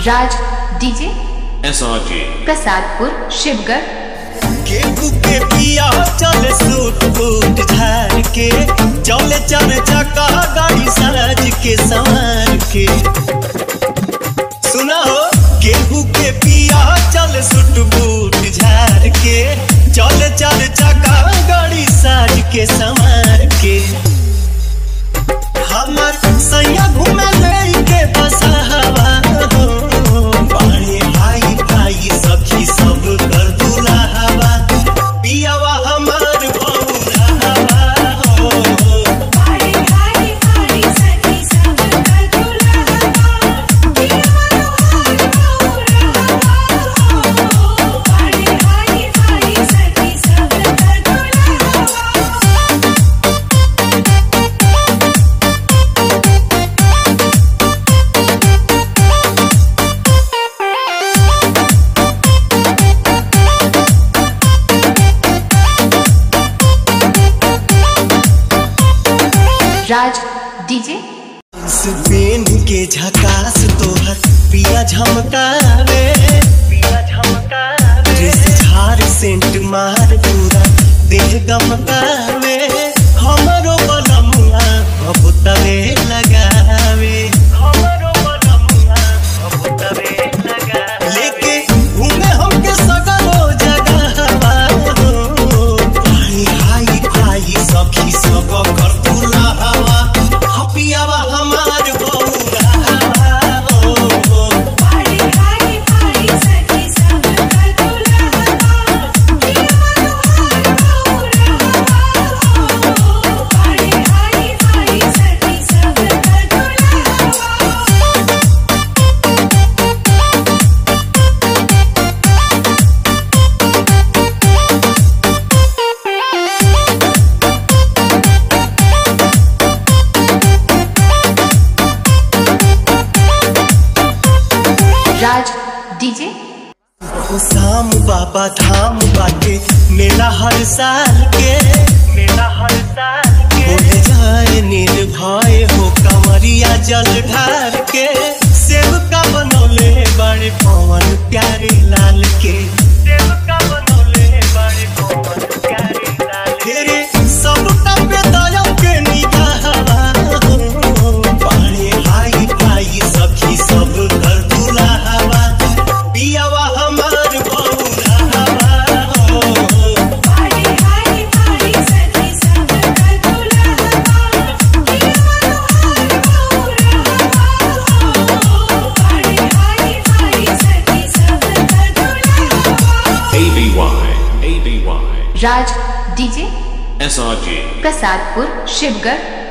राज DJ SRJ. Prasadpur Shivgarh केहू के पिया चल सूट बूट झार के चले चल चका गाड़ी सराज के संवार के सुना हो केहू के पिया चल सूट बूट झार के चले चल चका गाड़ी साज के संवार के हमर सैया घूमे लेके बसहवा हो बाड़े भाई भाई सखी सब कर दुलाहवा पियावा हमर बहुराहवा हो राज डीजे पेन के झकास तोहर पिया झमकावे पिया झमकावे ड्रेस झार सेंट मार पूरा देह गमकावे हमरो बनमुआ अब तवे लगावे हमरो बनमुआ अब तवे लगावे लेके घूमे हमके सगरो जगहवा हो भाई हाई भाई सखी सब कर दुलावा हपियावा हमार बहुरा हो राज डीजे शाम बाबा धाम बाटे मेला हर साल के मेला हर साल के बोले जाए निर्भय हो कमरिया जल ढार के सेव का बनौले बड़े पवन प्यारे लाल के सेव का बनौले बड़े पवन प्यारे लाल तेरे सब पे दया के निगाहवा हो बड़े भाई भाई सखी सब कर दुलावा पियावा हमार बहुरावा हो ABY. ABY. Raj DJ SRJ. Prasadpur Shivgarh